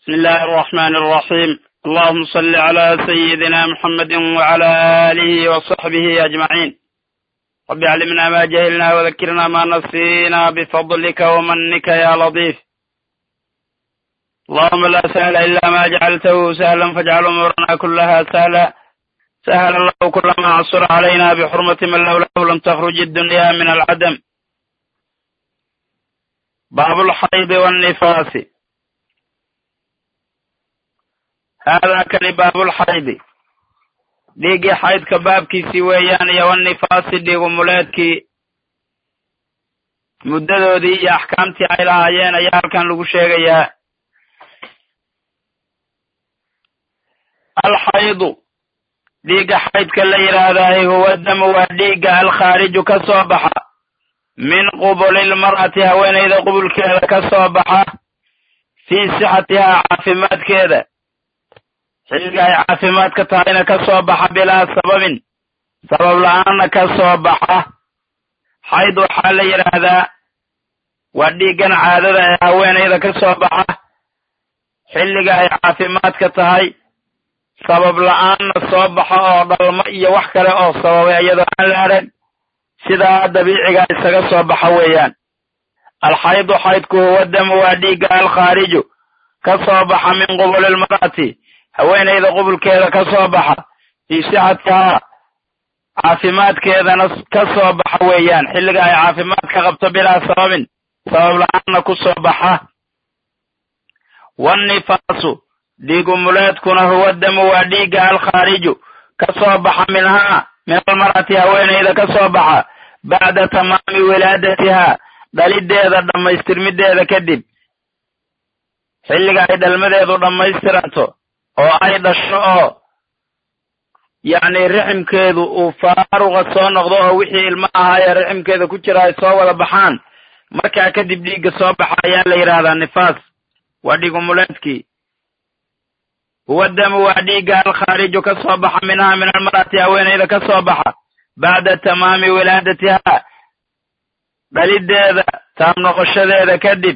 بسم الله الرحمن الرحيم اللهم صل على سيدنا محمد وعلى آله وصحبه أجمعين رب علمنا ما جهلنا وذكرنا ما نسينا بفضلك ومنك يا لطيف اللهم لا سهل إلا ما جعلته سهلا فاجعل أمورنا كلها سهلا سهل الله كل ما عصر علينا بحرمة من لولاه لم تخرج الدنيا من العدم باب الحيض والنفاس haadaa kani baabulxaydi dhiiggii xaydka baabkiisii weeyaan iyo wanifaasi dhiigumuleedkii muddadoodii iyo axkaamtii ay lahaayeen ayaa halkan lagu sheegayaa alxaydu dhiigga xaydka la yidhaahdaay huwa damu waa dhiigga alkhaariju ka soo baxa min qubulilmar'ati haweenayda qubulkeeda ka soo baxa fii sixatihaa caafimaadkeeda xilliga ay caafimaadka tahayna ka soo baxa bilaa sababin sabab la-aanna ka soo baxa xayd waxaa la yidhaahdaa waa dhiiggan caadada ee haweenayda ka soo baxa xilliga ay caafimaadka tahay sabab la-aanna soo baxa oo dhalmo iyo wax kale oo sababay iyadoo aan la arag sidaa dabiiciga isaga soo baxa weeyaan alxaydu xaydku huwa damu waa dhiigga alkhaariju ka soo baxa min qubulilmar'ati haweenayda qubulkeeda ka soo baxa fii sixatihaa caafimaadkeedana ka soo baxa weeyaan xilliga ay caafimaad ka qabto bilaa sababin sabab la-aanna ku soo baxa wannifaasu dhiigumuleedkuna huwa damu waa dhiigga alkhaariju ka soo baxa minhaa min almar'ati haweenayda ka soo baxa bacda tamaami wilaadatihaa dhalideeda dhammaystirmideeda kadib xilliga ay dhalmadeedu dhammaystiranto oo ay dhasho oo yacni riximkeedu uu faaruqa soo noqdo oo wixii ilmo ahaayee riximkeeda ku jira ay soo wada baxaan markaa kadib dhiigga soo baxa ayaa la yidhaahdaa nifaas waa dhiigumuleedkii huwa damu waa dhiigga alkhaariju ka soo baxa minhaa min almar'ati haweenayda ka soo baxa bacda tamaami wilaadatihaa dhalideeda taam noqoshadeeda kadib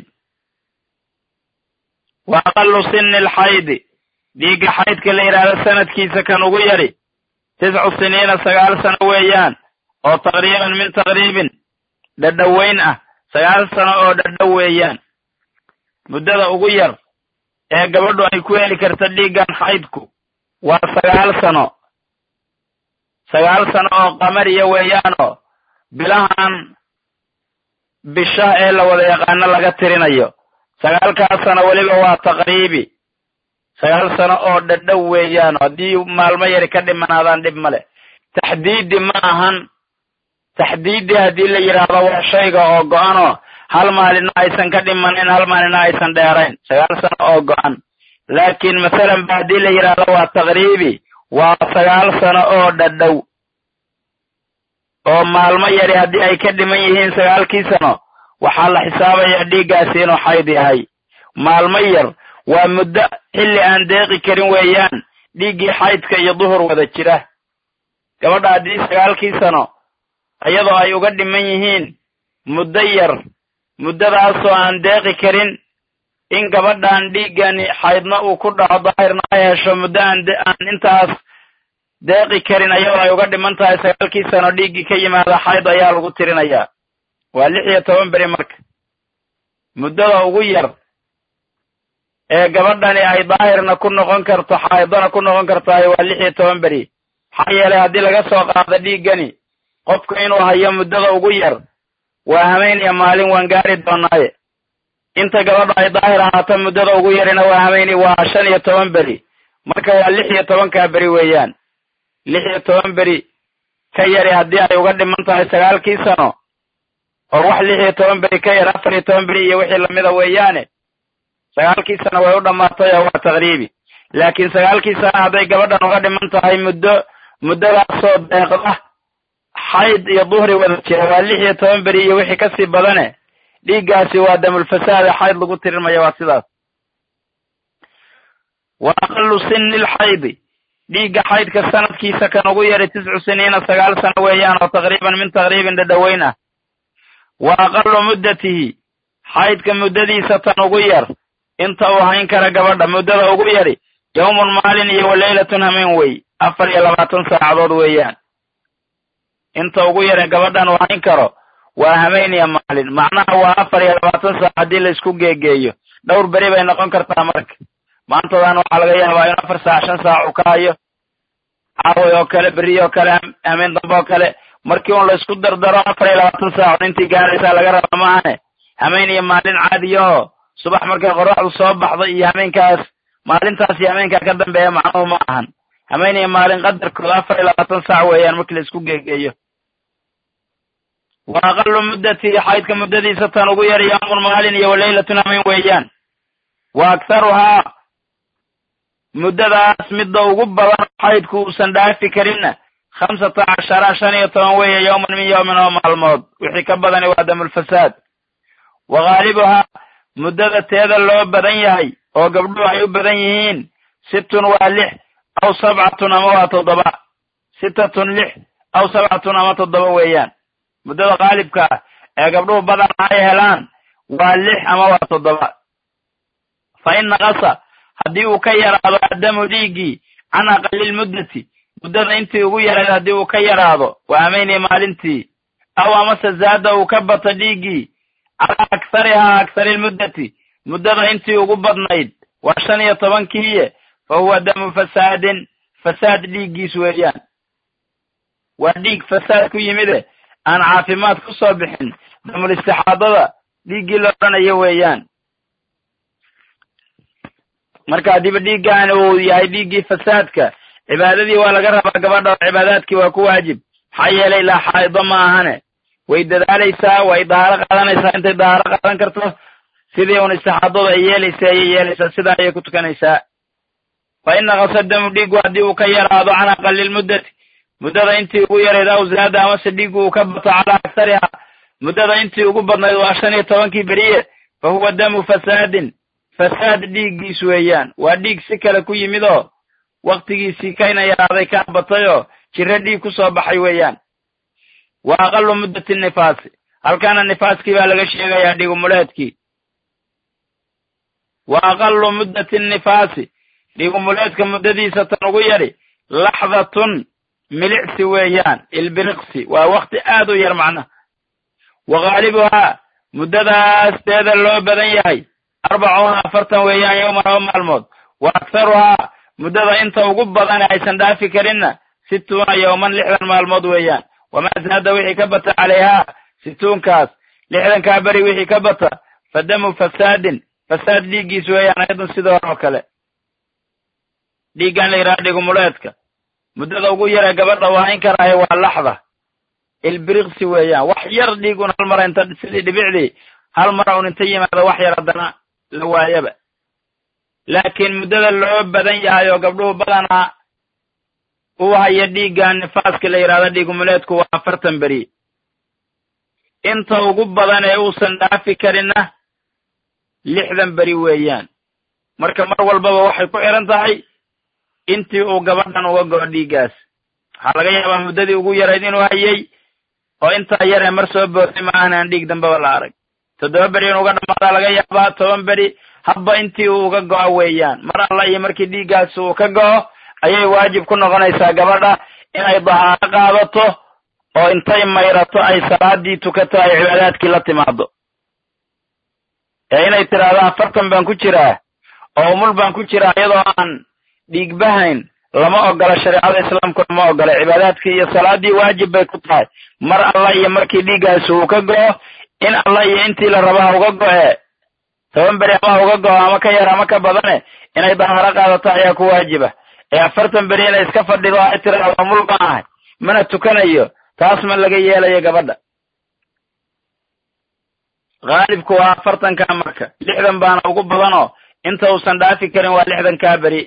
wa aqalu sini alxaydi dhiigga xaydka la yidhaahdo sanadkiisa kan ugu yari tiscu siniina sagaal sano weeyaan oo taqriiban min taqriibin dhadhoweyn ah sagaal sano oo dhadhow weeyaan muddada ugu yar ee gabadhu ay ku heli karta dhiiggan xaydku waa sagaal sano sagaal sano oo qamariya weeyaanoo bilahan bisha ee la wada yaqaano laga tirinayo sagaalkaas sano weliba waa taqriibi sagaal sano oo dhadhow weeyaan haddii maalmo yari ka dhimanaadaan dhib male taxdiidi ma ahan taxdiidi haddii la yidhaahdo waa shayga oo go-anoo hal maalina aysan ka dhimanin hal maalina aysan dheerayn sagaal sano oo go-an laakiin masalan ba haddii la yidhaahdo waa taqriibi waa sagaal sano oo dhadhow oo maalmo yari haddii ay ka dhiman yihiin sagaalkii sano waxaa la xisaabayaa dhiiggaasi inuu xayd yahay maalmo yar waa muddo xilli aan deeqi karin weeyaan dhiiggii xaydka iyo duhur wada jira gabadha haddii sagaalkii sano iyadoo ay uga dhiman yihiin muddo yar muddadaasoo aan deeqi karin in gabadhan dhiiggani xaydna uu ku dhaco daahirna ay hesho muddo aan aan intaas deeqi karin iyadoo ay uga dhiman tahay sagaalkii sano dhiiggii ka yimaada xayd ayaa lagu tirinayaa waa lix iyo toban beri marka muddada ugu yar ee gabadhani ay daahirna ku noqon karto xaaidona ku noqon kartahay waa lix iyo toban beri maxaa yeelay haddii laga soo qaado dhiiggani qofku inuu hayo muddada ugu yar waa hameynaya maalin waan gaari doonaaye inta gabadha ay daahir ahaato muddada ugu yarina waa hameyni waa shan iyo toban beri marka waa lix iyo tobankaa beri weeyaan lix iyo toban beri ka yari haddii ay uga dhiman tahay sagaalkii sano oo wax lix iyo toban beri ka yar afar iyo toban beri iyo wixii lamida weeyaane sagaalkii sano way u dhammaatay oo waa taqriibi laakiin sagaalkii sano hadday gabadhan uga dhiman tahay muddo muddadaasoo deeqda xayd iyo duhri wada jira waa lix iyo toban beri iyo wixii kasii badane dhiiggaasi waa damulfasaade xayd lagu tirinmaya waa sidaas wa aqalu sini lxaydi dhiigga xaydka sanadkiisa kan ugu yari tiscu siniina sagaal sano weeyaan oo taqriiban min taqriibin dhadhoweyn ah wa aqalu muddatihi xaydka muddadiisa tan ugu yar inta uu hayn kara gabadha muddada ugu yari yawmun maalin iyo wa leylatun hameen wey afar iyo labaatan saacadood weeyaan inta ugu yare gabadhan uu hayn karo waa hameen iyo maalin macnaha waa afar iyo labaatan saac haddii la isku geegeeyo dhowr beri bay noqon kartaa marka maantadan waxaa laga yaabaa in afar saac shan saac uu ka hayo caaway oo kale beri oo kale hameen dambe oo kale markii un la isku dardaro afar iyo labaatan saacood intii gaaraysaa laga raba maahane hameen iyo maalin caadiyaho subax markay qoraxdu soo baxdo iyo hameenkaas maalintaas iyo hameenkaa ka dambeeya macnuhu ma ahan hameen iyo maalin qadarkooda afar iyo labaatan saac weeyaan markii la isku geegeeyo wa aqalu muddati xaydka muddadiisa tan ugu yar yawmun maalin iyo waleylatun hameen weeyaan wa akharuhaa muddadaas midda ugu badan xaydku uusan dhaafi karinna khamsata cashara shan iyo toban weeye yawman min yawmin oo maalmood wixii ka badani waa damulfasaad wa ghaalibuhaa muddada teeda loo badan yahay oo gabdhuhu ay u badan yihiin sittun waa lix aw sabcatun ama waa toddoba sittatun lix aw sabcatun ama toddoba weeyaan muddada qaalibka ah ee gabdhuhu badan ay helaan waa lix ama waa toddoba fa in naqasa haddii uu ka yaraado addamu dhiiggii can aqalilmuddati muddada intii ugu yarayd haddii uu ka yaraado waa hameyni maalintii aw amase zaada uu ka bato dhiiggii calaa akharihaa akharilmuddati muddada intii ugu badnayd waa shan iyo tobankiiye fa huwa damu fasaadin fasaad dhiiggiis weeyaan waa dhiig fasaad ku yimide aan caafimaad ku soo bixin damul istixaadada dhiiggii la odhanayo weeyaan marka haddiiba dhiiggaani uu yahay dhiiggii fasaadka cibaadadii waa laga rabaa gabadha oo cibaadaadkii waa ku waajib maxaa yeelay laa xaa'ido ma ahane way dadaalaysaa way dahaaro qaadanaysaa intay dahaaro qaadan karto sidii un istixaadadu ay yeelaysa ayay yeelaysaa sidaa ayay ku tukanaysaa fa in naqasa damu dhiigu haddii uu ka yaraado can aqalilmuddati muddada intii ugu yarayd aw zaada amase dhiigu uu ka bato calaa akhariha muddada intii ugu badnayd waa shan iyo tobankii beriye fa huwa damu fasaadin fasaad dhiiggiis weeyaan waa dhiig si kale ku yimid oo waktigiisii kayna yaraaday kaa batayoo jiro dhiig ku soo baxay weeyaan wa aqalu muddati nifaasi halkaana nifaaskii baa laga sheegayaa dhigumuleedkii wa aqalu muddati nifaasi dhigumuleedka muddadiisa tan ugu yadhi laxdatun milicsi weeyaan ilbiriqsi waa wakti aad u yar macnaha wa ghaalibuhaa muddadaas teeda loo badan yahay arbacuuna afartan weeyaan yowman oo maalmood wa akharuhaa muddada inta ugu badane aysan dhaafi karinna situuna yowman lixdan maalmood weeyaan wamaa zaada wixii ka bata calayhaa situunkaas lixdankaa beri wixii ka bata fa damu fasaadin fasaad dhiiggiis weeyaan ayadun sidoo hore oo kale dhiiggan la yidhaha dhigumuleedka muddada ugu yare gabadha waa in karaayo waa laxda ilbiriqsi weeyaan wax yar dhiigun hal mara inta sidii dhibicdii hal mara un inta yimaado wax yar haddana la waayaba laakiin muddada loo badan yahay oo gabdhuhu badanaa uu haya dhiiggan nifaaska la yidhahdo dhiigumuleedku waa afartan beri inta ugu badan ee uusan dhaafi karinna lixdan beri weeyaan marka mar walbaba waxay ku xihan tahay intii uu gabadhan uga go'o dhiiggaas waxaa laga yaabaa muddadii ugu yarayd inuu hayay oo intaa yar ee mar soo bootay ma aanan dhiig dambeba la arag toddoba beri in uga dhammaadaa laga yaabaa toban beri habba intii uu uga go'o weeyaan mar alla iyo markii dhiiggaasi uu ka go'o ayay waajib ku noqonaysaa gabadha inay dahaaro qaadato oo intay mayrato ay salaadii tukato ay cibaadaadkii la timaado ee inay tidhaahdo afartan baan ku jiraa oo umul baan ku jiraa iyadoo aan dhiigbahayn lama ogola shareecada islaamkuna ma ogola cibaadaadkii iyo salaadii waajib bay ku tahay mar alla iyo markii dhiiggaasi uu ka go'o in alla iyo intii la rabaa uga go'e toban beri ama uga go'o ama ka yar ama ka badane inay dahaaro qaadato ayaa ku waajiba ee afartan beri inay iska fadhido ay tiraahdo umul baan ahay mana tukanayo taas ma laga yeelayo gabadha haalibku waa afartankaa marka lixdan baana ugu badanoo inta uusan dhaafi karin waa lixdankaa beri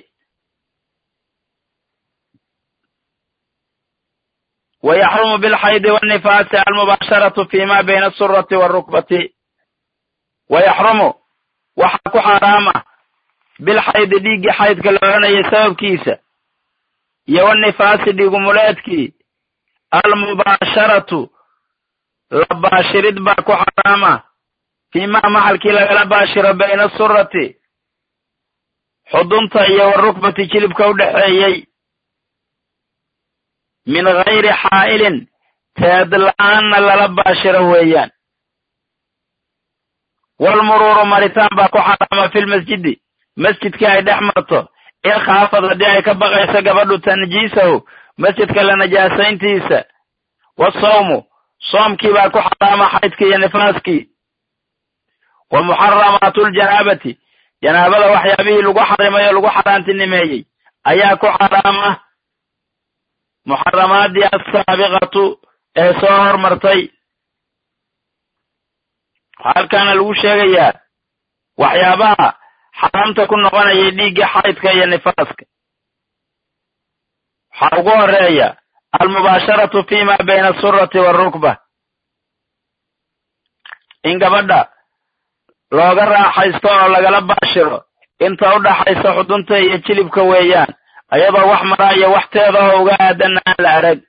wa yaxrumu bilxaydi wannifaasi almubaasharatu fi ma bayna asurati waalrukbati wa yaxrumu waxaa ku xaaraama bilxaydi dhiiggii xaydka la odhanayay sababkiisa iyo wannifaasi dhiigumuleedkii almubaasharatu la baashirid baa ku xaraama fii ma maxalkii lagala baashiro bayna asurati xudunta iyo warukbati jilibka u dhexeeyey min gayri xaa'ilin teed la-aanna lala baashiro weeyaan walmuruuru maritaan baa ku xaraama filmasjidi masjidkii ay dhex marto in khaafad haddii ay ka baqayso gabadhu tanjiisahu masjidka la najaasayntiisa wasawmu soomkii baa ku xaraama xaydkii iyo nifaaskii wa muxaramaatu ljanaabati janaabada waxyaabihii lagu xarimay oo lagu xaaraantinimeeyey ayaa ku xaraama muxaramaadii assaabiqatu ee soo hormartay waxaa halkaana lagu sheegayaa waxyaabaha xaraamta ku noqonayay dhiigga xaydka iyo nifaaska waxaa ugu horeeya almubaasharatu fi ma bayna asurati waalrukba in gabadha looga raaxaysto oo lagala baashiro inta u dhaxaysa xudunta iyo jilibka weeyaan ayadoo wax maraa iyo waxteeda oo uga aadanna aan la arag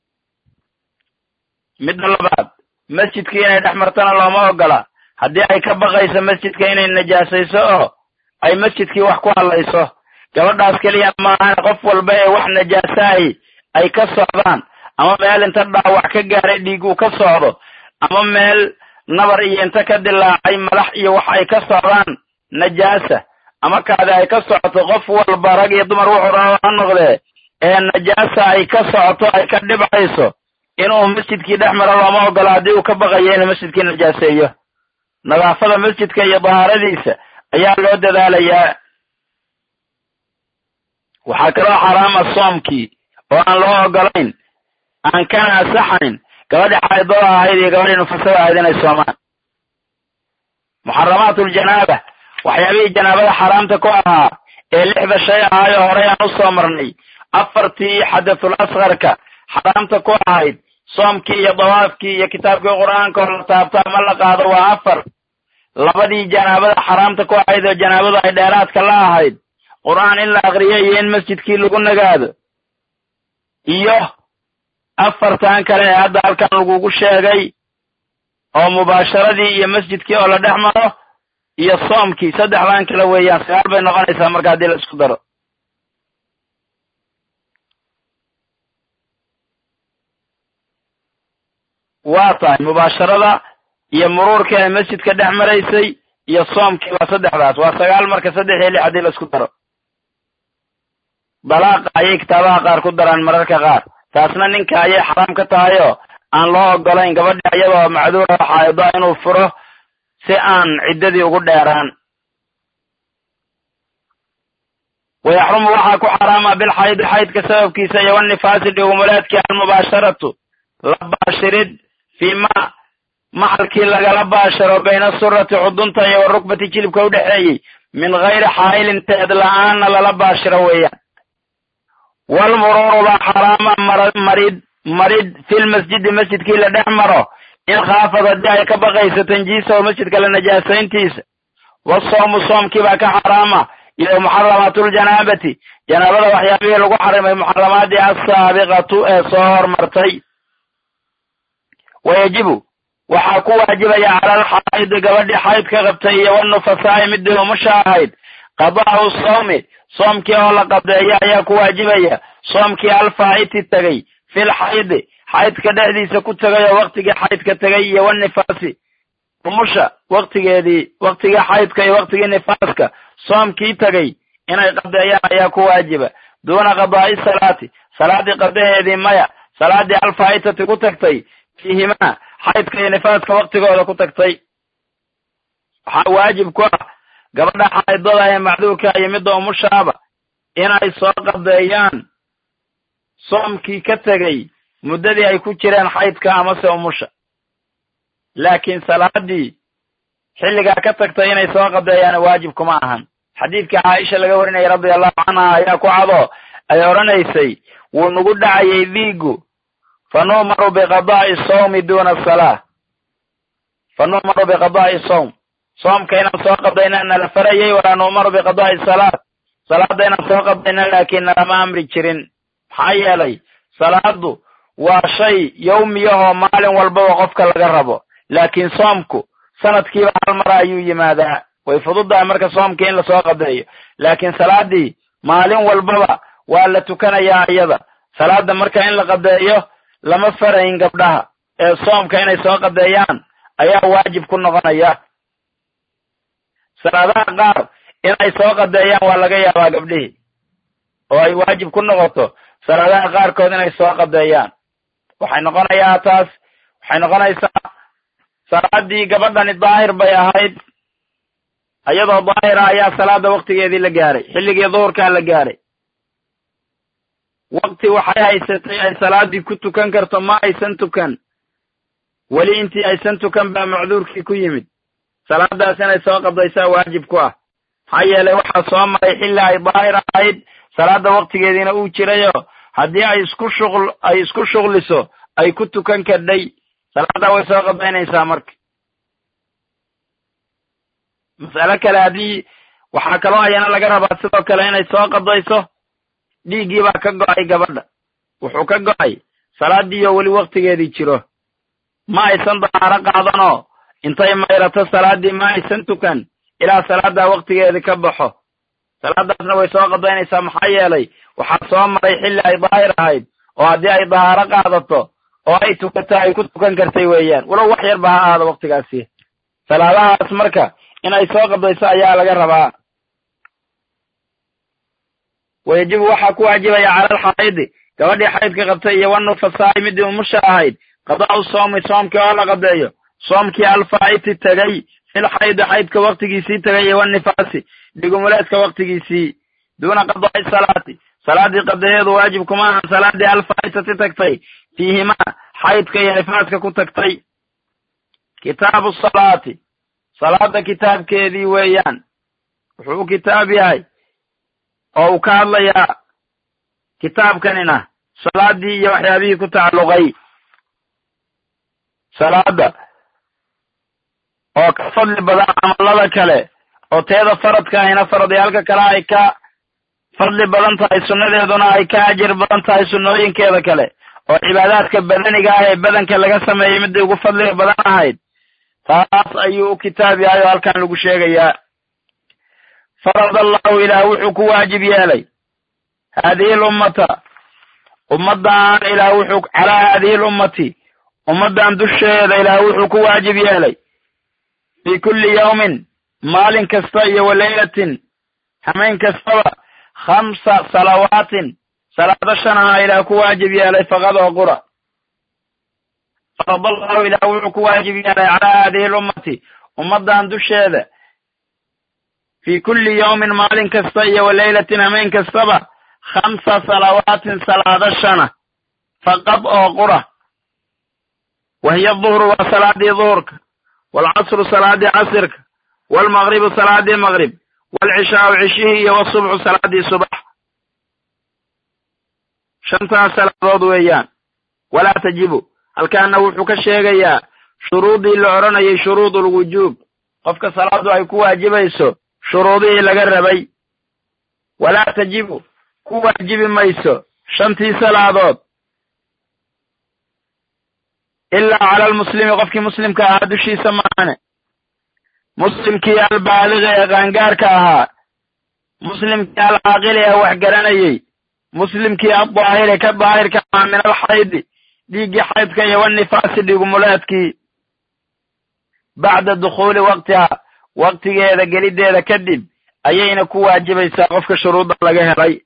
midda labaad masjidkii inay dhex martana looma ogola haddii ay ka baqayso masjidka inay najaasayso oo ay masjidkii wax ku hadlayso gabadhaas keliya maahan qof walba ee wax najaasahay ay ka socdaan ama meel inta dhaawac ka gaaray dhiig uu ka socdo ama meel nabar iyo inta ka dilaacay malax iyo wax ay ka socdaan najaasa ama kaadi ay ka socoto qof walba rag iyo dumar wuxuu raba ha noqdee ee najaasa ay ka socoto ay ka dhibcayso inuu masjidkii dhex maro looma ogola haddii uu ka baqayo inuu masjidkii najaaseeyo nadaafada masjidka iyo dahaaradiisa ayaa loo dadaalayaa waxaa kaloo xaraama soomkii oo aan loo ogolayn aan kana asaxayn gabadhii xaydada ahayd iyo gabadhii nufasada ahayd inay soomaan muxaramaatu ljanaaba waxyaabihii janaabada xaraamta ku ahaa ee lixda shay ahaayo horey aan u soo marnay afartii xadathul askarka xaraamta ku ahayd soomkii iyo dawaafkii iyo kitaabkii qur'aanka oo la taabto ama la qaado waa afar labadii janaabada xaraamta ku ahayd oo janaabadu ay dheeraadka la ahayd qur'aan in la akriyo iyo in masjidkii lagu nagaado iyo afartan kale ee hadda halkan lagugu sheegay oo mubaasharadii iyo masjidkii oo la dhex maro iyo soomkii saddexdan kale weeyaan sagaal bay noqonaysaa marka haddii la isku daro waa tahay mubaasharada iyo muruurkii ay masjidka dhex maraysay iyo soomkii waa saddexdaas waa sagaal marka saddex iyo lix haddii la isku daro dalaaqa ayay kitaabaha qaar ku daraan mararka qaar taasna ninka ayay xaraam ka tahay oo aan loo ogolayn gabadhi iyadoo macduura xaaido inuu furo si aan ciddadii ugu dheeraan wayaxrumu waxaa ku xaraama bilxaydi xaydka sababkiisa iyo wanifaasi dhigumuleedkii almubaasharatu la baashirid fii ma maxalkii lagala baasharo bayna surati xudunta iyo warukbati jilibka u dhexeeyey min gayri xaa'ilin teed la-aanna lala baashiro weeyaan walmuruuru baa xaraama marid marid filmasjidi masjidkii la dhex maro in khaafad haddii ay ka baqayso tanjiisahu masjidka la najaasayntiisa wasoomu soomkii baa ka xaraama iyo muxaramaatuljanaabati janaabada waxyaabihii lagu xarimay muxaramaadii assaabiqatu ee soo hormartay wayajibu waxaa ku waajibaya cala alxaa'idi gabadhii xaydka qabtay iyo wanufasaa'i midii umusha ahayd qadaa'u soomi soomkii oo la qadeeyo ayaa ku waajibaya soomkii alfaa'iti tegay fil xaydi xaydka dhexdiisa ku tegay oo waktigii xaydka tegay iyo wanifaasi umusha waktigeedii waktigii xaydka iyo waktigii nifaaska soomkii tegay inay qadeeyaan ayaa ku waajiba duuna qadaa'i salaati salaadii qadaheedii maya salaadii alfaa'itati ku tagtay fiihimaa xaydka iyo nifaaska waktigooda ku tagtay waxaa waajib ku ah gabadha xaydada ee macduurka iyo midda umushaaba inay soo qadeeyaan soomkii ka tegay muddadii ay ku jireen xaydka amase umusha laakiin salaadii xilligaa ka tagtay inay soo qadeeyaan waajib kuma ahan xadiidkii caaisha laga warinayay radia allahu canha ayaa ku cado ay odhanaysay wuu nagu dhacayay dhiigu fa nu'maru biqadaa'i sawmi duuna salaa fa nu'maru biqadaa'i sawm soomka inaan soo qadayna nala farayay walaa nu'maru biqadaa'i salaat salaadda inaan soo qadayna laakiin nalama amri jirin maxaa yeelay salaadu waa shay yawmiyahoo maalin walbaba qofka laga rabo laakiin soomku sanadkiiba hal mara ayuu yimaadaa way fududahay marka soomkii in lasoo qadeeyo laakiin salaadii maalin walbaba waa la tukanayaa iyada salaada marka in la qadeeyo lama farayn gabdhaha ee soomka inay soo qadeeyaan ayaa waajib ku noqonaya salaadaha qaar inay soo qadeeyaan waa laga yaabaa gabdhihii oo ay waajib ku noqoto salaadaha qaarkood inay soo qadeeyaan waxay noqonayaa taas waxay noqonaysaa salaadii gabadhani daahir bay ahayd iyadoo daahira ayaa salaada waktigeedii la gaaray xilligii duhurkaa la gaaray wakti waxay haysatay ay salaadii ku tukan karto ma aysan tukan weli intii aysan tukan baa macduurkii ku yimid salaadaas inay soo qadaysaa waajib ku ah maxaa yeelay waxaa soo maray xilli ay daahir ahayd salaada waktigeediina uu jirayo haddii ay isku shuql ay isku shuqliso ay ku tukan kadhay salaada way soo qadaynaysaa marka mas'alo kale haddii waxaa kaloo ayana laga rabaa sidoo kale inay soo qadayso dhiiggii baa ka go'ay gabadha wuxuu ka go'ay salaadiiyo weli waktigeedii jiro ma aysan dahaaro qaadanoo intay mayrato salaadii ma aysan tukan ilaa salaaddaa waktigeedii ka baxo salaadaasna way soo qadaynaysaa maxaa yeelay waxaa soo maray xilli ay daahir ahayd oo haddii ay dahaaro qaadato oo ay tukato ay ku tukan kartay weeyaan walow wax yar ba ha ahaado waktigaasi salaadahaas marka inay soo qadayso ayaa laga rabaa wayajibu waxaa ku waajibaya cala alxaayidi gabadhii xaydka qabtay iyo wanufasaai midii umusha ahayd qadaa'u soomi soomkii oo la qadeeyo soomkii alfaa'iti tegay fil xaydi xaydka waktigiisii tegay iyo wanifaasi dhigumuleedka waktigiisii duuna qadaa'i salaati salaadii qadeeyeedu waajib kuma ahan salaadii alfaa'itati tagtay fiihimaa xaydka iyo nifaaska ku tagtay kitaabu salaati salaada kitaabkeedii weeyaan wuxuu u kitaab yahay oo uu ka hadlayaa kitaabkanina salaadii iyo waxyaabihii ku tacalluqay salaada oo ka fadli badan camalada kale oo teeda faradka ahina faradyaalka kale ay ka fadli badan tahay sunnadeeduna ay ka ajir badan tahay sunnooyinkeeda kale oo cibaadaadka badaniga ah ee badanka laga sameeyey midday ugu fadliga badan ahayd taas ayuu u kitaab yahay oo halkan lagu sheegayaa farad allahu ilaah wuxuu ku waajib yeelay haadihi lummata ummaddan ilaah wuxuu calaa haadihi lummati ummaddan dusheeda ilaah wuxuu ku waajib yeelay fii kulli yawmin maalin kasta iyo walaylatin hameen kastaba khamsa salawaatin salaado shan ahaa ilaah ku waajib yeelay faqad oo qura farad allahu ilaah wuxuu ku waajib yeelay calaa haadihi lummati ummaddan dusheeda fii kulli yawmin maalin kasta iyo walaylatin hameen kastaba khamsa salawaatin salaado shana faqad oo qura wa hiya duhru waa salaadii duhurka waalcasru salaadii casirka waalmaqribu salaadii maqrib waalcishaau cishihii iyo wasubxu salaadii subax shantaas salaadood weeyaan walaa tajibu halkaana wuxuu ka sheegayaa shuruudii la odhanayay shuruud ulwujuub qofka salaadu ay ku waajibayso shuruudihii laga rabay walaa tajibu ku waajibi mayso shantii salaadood ilaa cala almuslimi qofkii muslimka ahaa dushiisa maahane muslimkii albaaligi ee qaangaarka ahaa muslimkii alcaaqili ee wax garanayey muslimkii addaahiri ka daahirka ahaa min alxaydi dhiiggii xaydka iyo wanifaasi dhigumuleedkii bacda dukhuuli waqtiha waqtigeeda geliddeeda kadib ayayna ku waajibaysaa qofka shuruudda laga helay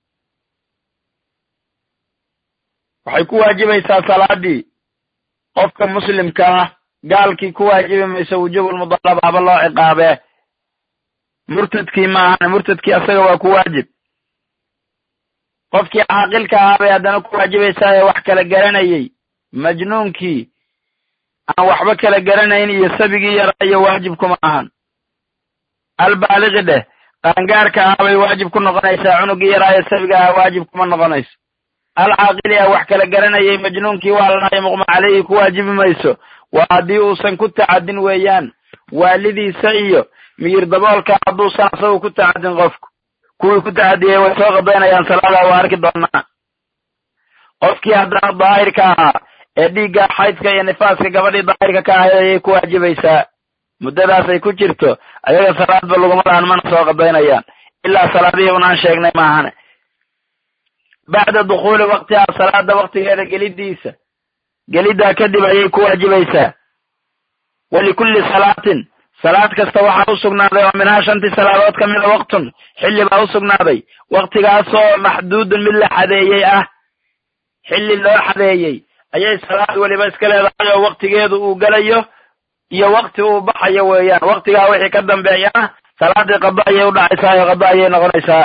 waxay ku waajibaysaa salaadii qofka muslimka ah gaalkii ku waajibi mayso wujuubulmudalaba haba loo ciqaabee murtadkii maahan murtadkii asaga waa ku waajib qofkii caaqilka ahaa bay haddana ku waajibaysaa ee wax kala garanayey majnuunkii aan waxba kala garanayn iyo sabigii yaraa iyo waajib kuma ahan albaaligi dheh qaangaarka ahaa bay waajib ku noqonaysaa cunugii yaraa ee sabiga ahaa waajib kuma noqonayso alcaaqili ah wax kala garanayay majnuunkii waa lanahay muqma caleyhi ku waajibi mayso waa haddii uusan ku tacadin weeyaan waalidiisa iyo miyir daboolka hadduusan asagu ku tacadin qofku kuwii ku tacadiyey way soo qadaynayaan salaada waa arki doonaa qofkii haddana daahirka ahaa ee dhiigga xaydka iyo nifaaska gabadhii daahirka ka ahayd ayay ku waajibaysaa muddadaas ay ku jirto ayaga salaadba laguma lahan mana soo qadaynayaan ilaa salaadihii unaan sheegnay maahane bacda dukhuuli waktiha salaada waktigeeda gelidiisa geliddaa kadib ayay ku waajibaysaa walikulli salaatin salaad kasta waxaa u sugnaaday oo minhaa shantii salaadood ka mida waqtun xilli baa u sugnaaday waktigaasoo maxduudun mid la xadeeyey ah xilli loo xadeeyey ayay salaad weliba iska leedahay oo waktigeedu uu gelayo iyo wakti uu baxayo weeyaan waktigaa wixii ka dambeeyana salaadii qado ayay u dhacaysaa oo qado ayay noqonaysaa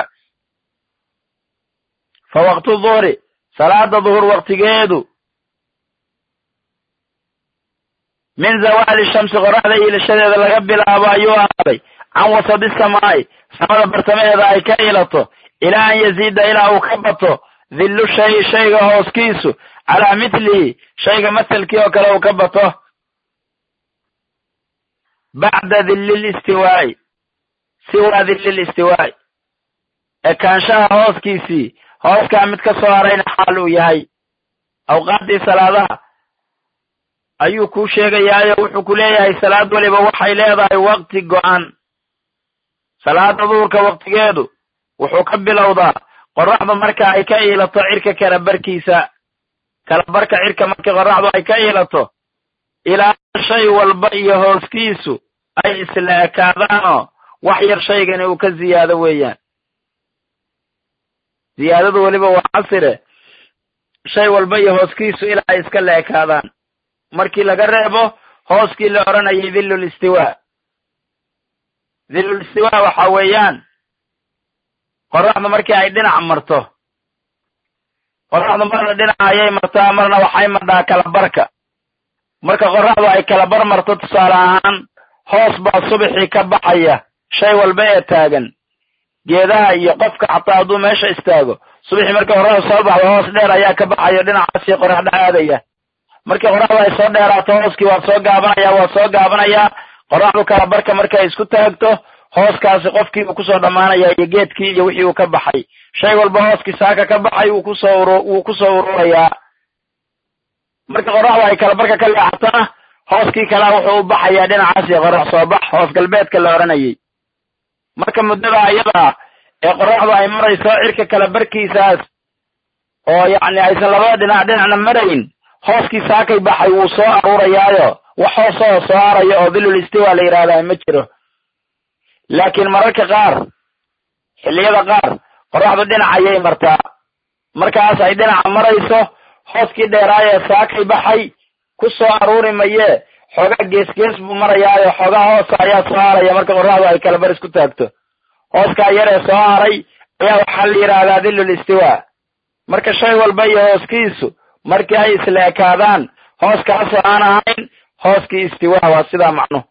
fa waqtu duhri salaada duhur waktigeedu min zawaali shamsi qoraxda iilashadeeda laga bilaabo ayuu ahaaday can wasadi samaa'i samada bartamaheeda ay ka ilato ilaa an yaziida ilaa uu ka bato dillu shayi shayga hooskiisu calaa mithlihi shayga maselkii oo kale uu ka bato bacda dilli listiwaa'i siwaa dilli listiwaa'i ekaanshaha hooskiisii hooskaa mid ka soo harayna xaal uu yahay awqaaddii salaadaha ayuu kuu sheegayaayo wuxuu ku leeyahay salaad weliba waxay leedahay wakti go'an salaada duhurka waktigeedu wuxuu ka bilowdaa qoraxdu marka ay ka iilato cirka kala barkiisa kala barka cirka markii qoraxdu ay ka iilato ilaa shay walba iyo hooskiisu ay isla ekaadaanoo wax yar shaygani uu ka ziyaado weeyaan ziyaadadu weliba waa casire shay walba iyo hooskiisu ilaa ay iska la ekaadaan markii laga reebo hooskii la odhanayay dhillul istiwaa dhillul istiwaa waxa weeyaan qoraxdu markii ay dhinac marto qoraxdu marna dhinaca ayay martaa marna waxay madhaa kalabarka marka qoraxdu ay kalabar marto tusaale ahaan hoos baa subaxii ka baxaya shay walba ee taagan geedaha iyo qofka xataa hadduu meesha istaago subaxii markii qoraxdu soo baxdo hoos dheer ayaa ka baxayo dhinacaasii qoraxda aadaya markii qoraxdu ay soo dheeraato hooskii waa soo gaabanaya waa soo gaabanayaa qoraxdu kala barka markay isku taagto hooskaasi qofkii uu kusoo dhammaanaya iyo geedkii iyo wixii uu ka baxay shay walba hooskii saaka ka baxay wuu kusoo ur wuu kusoo ururayaa marka qoraxdu ay kala barka ka leexatona hooskii kalea wuxuu u baxayaa dhinacaasi qorax soo bax hoos galbeedka la odhanayay marka muddada ayadaa ee qoraxdu ay marayso cirka kala barkiisaas oo yacni aysan labada dhinac dhinacna marayn hooskii saakay baxay wuu soo aruurayaayo wax hoosoo soo harayo oo dhilul istiwa la yidhahdaa ma jiro laakiin mararka qaar xilliyada qaar qoraxdu dhinac ayay martaa markaas ay dhinaca marayso hooskii dheeraayee saakay baxay ku soo aruuri mayee xoogaa geesgees buu marayaayo xoogaa hoosa ayaa soo haraya marka qoraxdu ay kala bar isku taagto hooskaa yaree soo haray ayaa waxaa la yidhaahdaa dhilul istiwa marka shay walba iyo hooskiisu markii ay isla ekaadaan hooskaasoo aan ahayn hooskii istiwaa waa sidaa macnuhu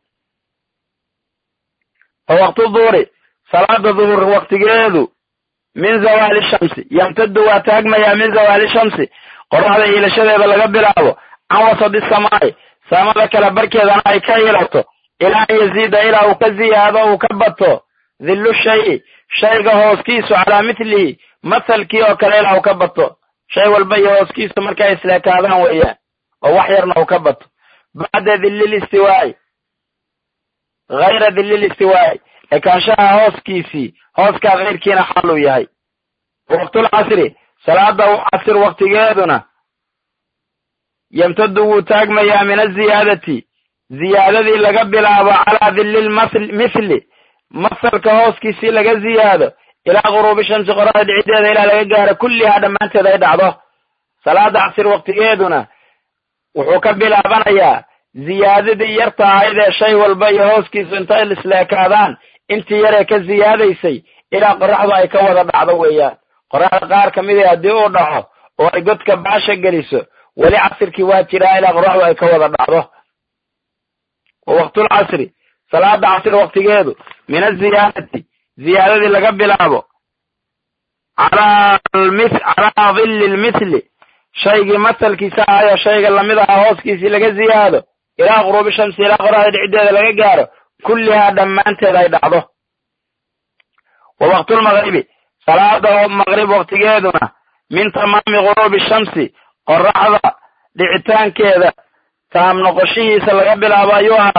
fa waqtu duhri salaada duhur waktigeedu min zawaali shamsi yamtadu waa taagmayaa min zawaali shamsi qoraxda iilashadeeda laga bilaabo can wasadi samaa'i samada kala barkeedana ay ka iilato ilaa an yaziida ilaa uu ka ziyaado uu ka bato dhillu shayi shayga hooskiisu calaa mithlihi mathalkii oo kale ilaa uu ka bato shay walba iyo hooskiisu markay isleekaadaan weeyaan oo wax yarna uu ka bato bacda dhillil istiwaa'i hayra dhillil istiwaa'i ekaanshaha hooskiisii hooskaa kayrkiina xaal uu yahay waqtul casri salaada casir waktigeeduna yamtadu wuu taagmayaa min aziyaadati ziyaadadii laga bilaabo calaa dhillil mithli masalka hooskiisii laga ziyaado ilaa guruubi shamsi qoraxda dhicideeda ilaa laga gaaro kullihaa dhammaanteed ay dhacdo salaada casir waktigeeduna wuxuu ka bilaabanayaa ziyaadadii yarta ahayd ee shay walba iyo hooskiisu intay isleekaadaan intii yaree ka ziyaadaysay ilaa qoraxdu ay ka wada dhacdo weeyaan qoraxda qaar ka midii haddii uu dhaco oo ay godka baasha geliso weli casirkii waa jiraa ilaa qoraxdu ay ka wada dhacdo wa waqtul casri salaada casir waktigeedu min aziyaadati ziyaadadii laga bilaabo calaa calaa dhilli lmithli shaygii masalkiisa ahayo shayga lamid aha hooskiisii laga ziyaado ilaa quruubi shamsi ilaa qoraxda dhicideeda laga gaaro kullihaa dhammaanteed ay dhacdo wa waqtulmaqribi salaada maqrib waktigeeduna min tamaami guruubi shamsi qoraxda dhicitaankeeda taam noqoshihiisa laga bilaabo ayuu ahaaday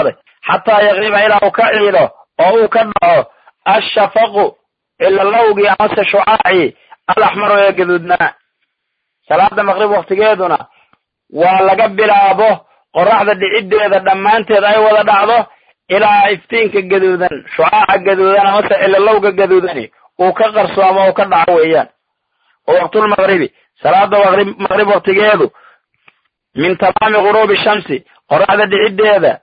xataa yaqiiba ilaa uu ka ciido oo uu ka dhaco ashafaqu cilalowgii amase shucaacii alaxmaru ee gaduudnaa salaada maqrib waktigeeduna waa laga bilaabo qoraxda dhiciddeeda dhammaanteed ay wada dhacdo ilaa iftiinka gaduudan shucaaca gaduudan amase cilalowga gaduudani uu ka qarsoomo uu ka dhaco weeyaan oo waqtulmaqribi salaada maqrib waktigeedu min tamaami guruubi shamsi qoraxda dhiciddeeda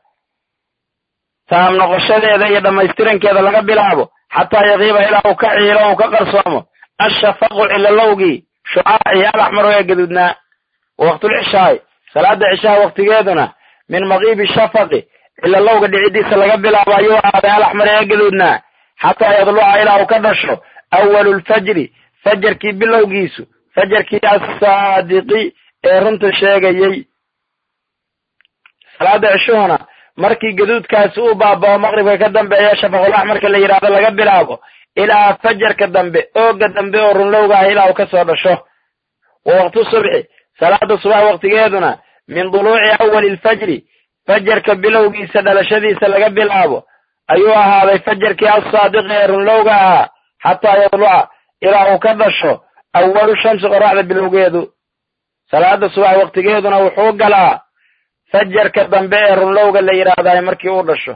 taam noqoshadeeda iyo dhammaystirankeeda laga bilaabo xataa yaqiiba ilaa uu ka ciilo uu ka qarsoomo ashafaqu cilalowgii shucaacii alaxmaru ee gaduudnaa waqtulcishaai salaada cishaha waktigeeduna min maqiibi shafaqi cilalowga dhiciddiisa laga bilaabo ayuu ahaaday alaxmar ee gaduudnaa xataa yadluca ilaa uu ka dhasho awalu lfajri fajarkii bilowgiisu fajarkii assaadiqi ee runta sheegayey salaada cishuhuna markii gaduudkaasi uu baabao maqribka ka dambeeya shafaqul axmarka la yidhaahdo laga bilaabo ilaa fajarka dambe ooga dambe oo runlowga ah ilaa uu ka soo dhasho wa waqtu subxi salaada subax waktigeeduna min duluuci awali lfajri fajarka bilowgiisa dhalashadiisa laga bilaabo ayuu ahaaday fajarkii assaadiqi ee runlowga ahaa xataa yadluca ilaa uu ka dhasho awalu shamsi qoraxda bilowgeedu salaada subax waktigeeduna wuxuu galaa fajarka dambe ee runlowga la yidhaahdaay markii uu dhasho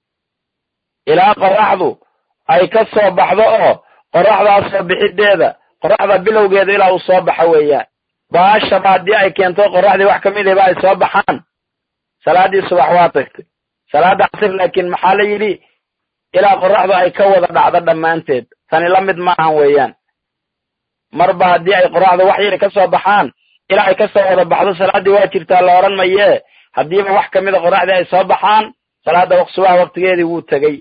ilaa qoraxdu ay ka soo baxdo oo qoraxdaas soo bixideeda qoraxda bilowgeeda ilaa uu soo baxo weeyaan baashaba haddii ay keento qoraxdii wax kamid iba ay soo baxaan salaadii subax waa tagtay salaada casir laakiin maxaa la yidhi ilaa qoraxdu ay ka wada dhacdo dhammaanteed tani la mid maahan weeyaan marba haddii ay qoraxdu wax yari ka soo baxaan ilaa ay ka soo wada baxdo salaaddii waa jirtaa la odhan mayee haddiiba wax kamida qoraxdii ay soo baxaan salaada subax waktigeedii wuu tegey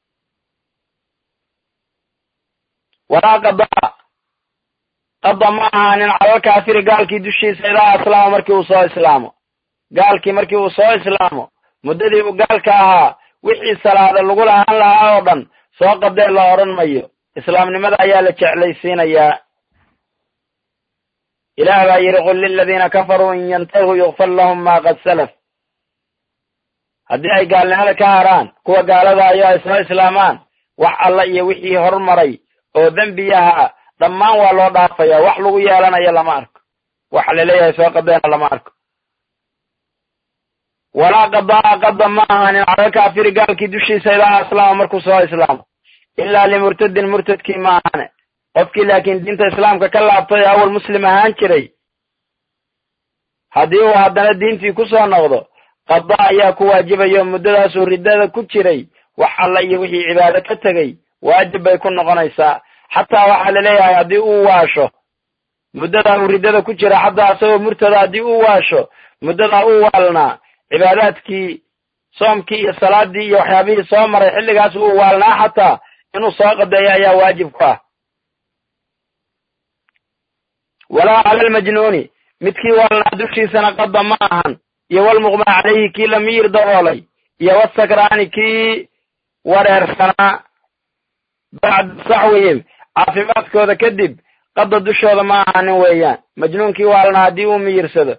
walaa qadaa qada ma ahaanin calalkaafiri gaalkii dushiisa idaa aslaama markii uu soo islaamo gaalkii markii uu soo islaamo muddadii uu gaalka ahaa wixii salaada lagu lahaan lahaa oo dhan soo qadee la odhan mayo islaamnimada ayaa la jeclaysiinayaa ilaah baa yidhi qul liladiina kafaruu in yantahuu yukfar lahum maa qad salaf haddii ay gaalnimada ka haraan kuwa gaalada ayo ay soo islaamaan wax alla iyo wixii hormaray oo dembi ahaa dhammaan waa loo dhaafaya wax lagu yeelanayo lama arko waxa laleeyahay soo qadeena lama arko walaa qadaa qada ma ahanin cala kaafiri gaalkii dushiisa idaa aslaama markuu soo islaamo ilaa limurtadin murtadkii ma ahane qofkii laakiin diinta islaamka ka laabtay awal muslim ahaan jiray haddii uu haddana diintii ku soo noqdo qada ayaa ku waajibayo muddadaasuu riddada ku jiray wax alla iyo wixii cibaado ka tegey waajib bay ku noqonaysaa xataa waxaa laleeyahay haddii uu waasho muddadaa uu riddada ku jira xataa isagoo murtada haddii uu waasho muddadaa uu waalnaa cibaadaadkii soomkii iyo salaadii iyo waxyaabihii soo maray xilligaas uu waalnaa xataa inuu soo qadeeyo ayaa waajib ku ah walaa cala almajnuuni midkii waalnaa dushiisana qada ma ahan iyo walmuqma calayhi kii la miyir daboolay iyo wasakraani kii wareersanaa bacda saxwihim caafimaadkooda kadib qada dushooda ma ahanin weeyaan majnuunkii waalnaa haddii uu miyirsado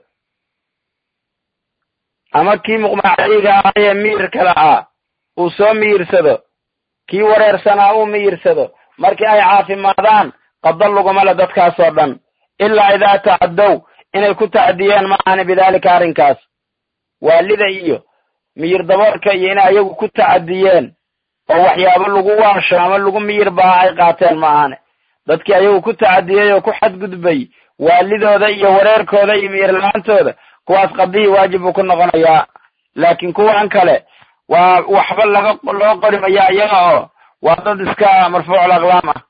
ama kii muqma calayhiga ahaa ee miyirka lahaa uu soo miyirsado kii wareersanaa uu miyirsado markii ay caafimaadaan qada laguma le dadkaasoo dhan ilaa idaa tacaddow inay ku tacdiyeen ma ahani bidaalika arrinkaas waalida iyo miyir daboolka iyo inay ayagu ku tacadiyeen oo waxyaabo lagu waasho ama lagu miyir baa ay qaateen ma ahane dadkii ayagu ku tacadiyey oo ku xadgudbay waalidooda iyo wareerkooda iyo miyir la-aantooda kuwaas qadihii waajib buu ku noqonayaa laakiin kuwan kale waa waxba laga loo qori mayaa iyaga oo waa dad iska marfuucul aqlaam ah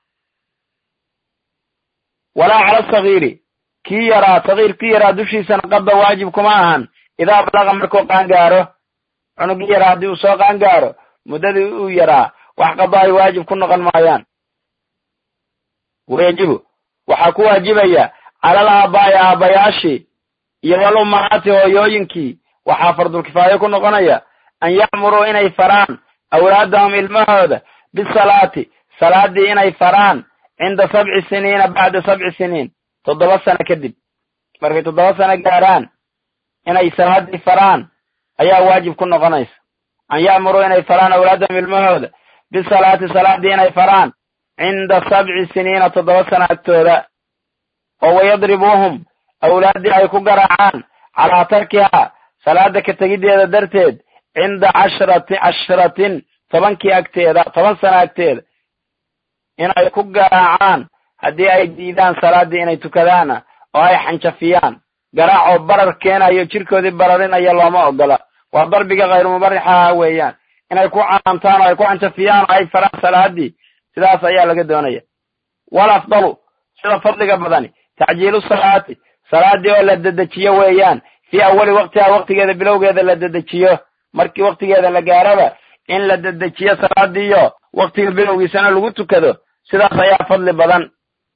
walaa cala sagiiri kii yaraa sagiir kii yaraa dushiisana qada waajib kuma ahan idaa balaqa markuu qaangaaro cunugii yaraa haddii uu soo qaangaaro muddadii uu yaraa wax qada ay waajib ku noqon maayaan wayajibu waxaa ku waajibaya calal aabaa'i aabbayaashii iyo wal ummahaati hooyooyinkii waxaa fardulkifaayo ku noqonaya an ya'muruu inay faraan awlaadahum ilmahooda bisalaati salaadii inay faraan cinda sabci siniina bacda sabci siniin toddoba sano kadib markay toddoba sano gaaraan inay salaadii faraan ayaa waajib ku noqonaysa an ya'muruu inay faraan awlaadahum ilmahooda bisalaati salaaddii inay faraan cinda sabci siniina toddoba sana agtooda oo wayadribuuhum awlaaddii ay ku garaacaan calaa tarkihaa salaada ka tegiddeeda darteed cinda cashrati cashratin tobankii agteeda toban sana agteeda inay ku garaacaan haddii ay diidaan salaaddii inay tukadaana oo ay xanjafiyaan garaac oo barar keenayo jirkoodii bararinaya looma ogola waa darbiga khayru mubaraxaha weeyaan inay ku canaantaan oo ay ku xanjafiyaan oo ay faraan salaaddii sidaas ayaa laga doonaya wal afdalu sida fadliga badani tacjiilu salaati salaaddii oo la dedejiyo weeyaan fii awali waqtiha waqtigeeda bilowgeeda la dedejiyo markii waqtigeeda la gaaraba in la dedejiyo salaadiiyo waqtiga bilowgiisana lagu tukado sidaas ayaa fadli badan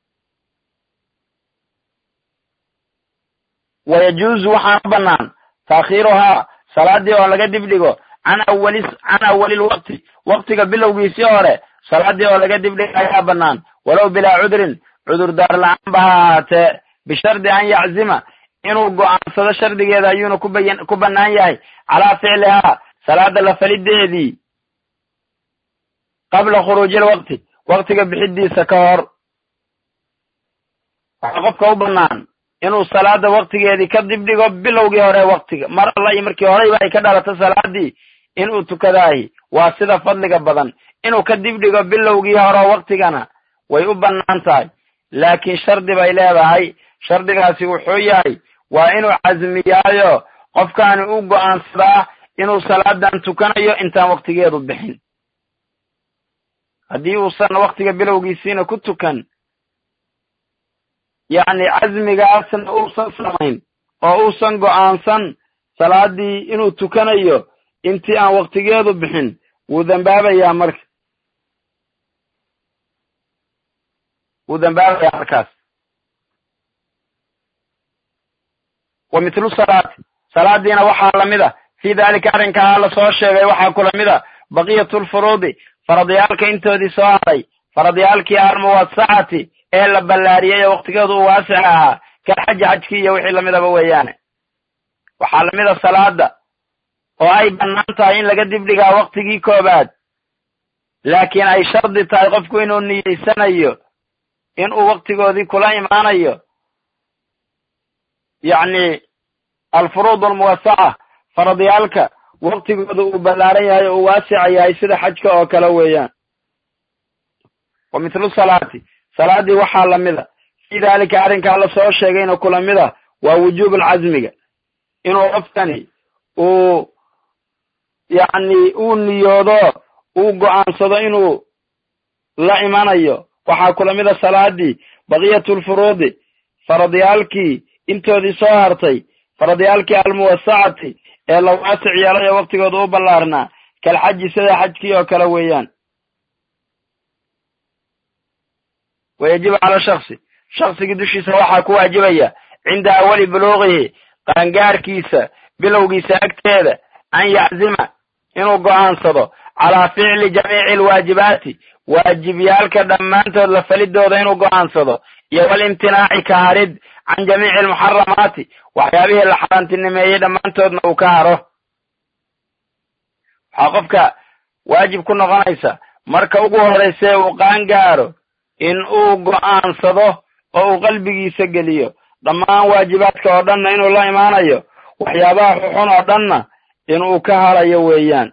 wayajuuzu waxaana bannaan taakhiiruhaa salaaddii oo laga dibdhigo can awali can awalilwaqti waqtiga bilowgiisii hore salaaddii oo laga dibdhigo ayaa bannaan walow bilaa cudrin cudurdaar la-aan ba ha ahaatee bishardi an yaczima inuu go'aansado shardigeeda ayuuna kubayan ku bannaan yahay calaa ficlihaa salaada la falideedii qabla khuruuji lwaqti waqtiga bixidiisa ka hor waxaa qofka u bannaan inuu salaada waqtigeedii ka dibdhigo bilowgii hore waqtiga mar alla iyo markii horeyba ay ka dhalato salaadii inuu tukadaahi waa sida fadliga badan inuu ka dibdhigo bilowgii hore waqtigana way u bannaan tahay laakiin shardi bay leedahay shardigaasi wuxuu yahay waa inuu casmiyaayo qofkaani u go'aansadaa inuu salaadan tukanayo intaan waqtigeedu bixin haddii uusan waqtiga bilowgiisiina ku tukan yacni casmigaasna uusan samayn oo uusan go'aansan salaadii inuu tukanayo intii aan waqtigeedu bixin wuu dambaabayaa marka wuu dambaabayaa markaas wa mithlu salaati salaadiina waxaa lamid a fii daalika arrinkaa la soo sheegay waxaa kula mid a baqiyatulfuruudi faradyaalka intoodii soo haray faradyaalkii almuwasacati ee la ballaariyey oo waqtigeedu uu waasic ahaa kal xaji xajkii iyo wixii lamidaba weeyaane waxaa lamid a salaada oo ay bannaan tahay in laga dibdhigaa waqtigii koobaad laakiin ay shardi tahay qofku inuu niyeysanayo inuu waqtigoodii kula imaanayo yacni alfuruud almuwasaca faradyaalka waqtigooda uu ballaaran yahay oo uu waasica yahay sida xajka oo kale weeyaan wa mithlu salaati salaaddii waxaa lamid a fii daalika arrinkaa la soo sheegayna kula mid a waa wujuub alcasmiga inuu qofkani uu yacni uu niyoodo uu go'aansado inuu la imanayo waxaa kula mid a salaadii baqiyatulfuruudi faradyaalkii intoodii soo hartay faradyaalkii almuwasacati ee la waasic yeelay oo waqtigooda u ballaarnaa kal xaji sida xajkii oo kale weeyaan wayajibu cala shaksi shaksigii dushiisa waxaa ku waajibaya cinda awali buluuqihi qaangaarkiisa bilowgiisa agteeda an yaczima inuu go'aansado calaa ficli jamiici alwaajibaati waajibyaalka dhammaantood la falidooda inuu go'aansado iyo walimtinaaci ka harid can jamiici almuxaramaati waxyaabihii la xaaraantinimeeyey dhammaantoodna uu ka haro waxaa qofka waajib ku noqonaysa marka ugu horrayse uu qaangaaro in uu go'aansado oo uu qalbigiisa geliyo dhammaan waajibaadka oo dhanna inuu la imaanayo waxyaabaha xuxun oo dhanna inuu ka harayo weeyaan